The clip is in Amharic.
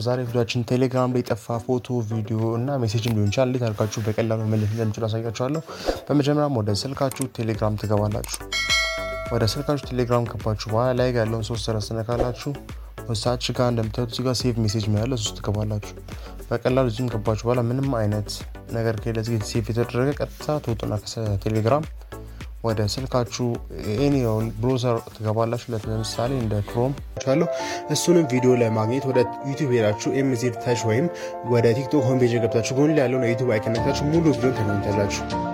በዛሬ ቪዲዮችን ቴሌግራም ላይ የጠፋ ፎቶ፣ ቪዲዮ እና ሜሴጅም ሊሆን ይችላል እንዴት አድርጋችሁ በቀላሉ መመለስ እንደምችሉ አሳያችኋለሁ። በመጀመሪያም ወደ ስልካችሁ ቴሌግራም ትገባላችሁ። ወደ ስልካችሁ ቴሌግራም ገባችሁ በኋላ ላይ ያለውን ሶስት ሰረዝ ትነካላችሁ። ወሳች ጋር እንደምታዩት እዚህ ጋር ሴቭ ሜሴጅ ነው ያለ ሶስት ትገባላችሁ። በቀላሉ እዚህም ገባችሁ በኋላ ምንም አይነት ነገር ከለዚህ ሴቭ የተደረገ ቀጥታ ትወጡና ከቴሌግራም ወደ ስልካችሁ ኤኒ ብሮዘር ትገባላችሁ። ለምሳሌ እንደ ክሮም ቻለሁ። እሱንም ቪዲዮ ለማግኘት ወደ ዩቲዩብ ሄዳችሁ ኤምዜድ ታች ወይም ወደ ቲክቶክ ሆም ፔጅ ገብታችሁ ጎን ላይ ያለውን የዩቲዩብ አይከን ነክታችሁ ሙሉ ቪዲዮን ታገኙታላችሁ።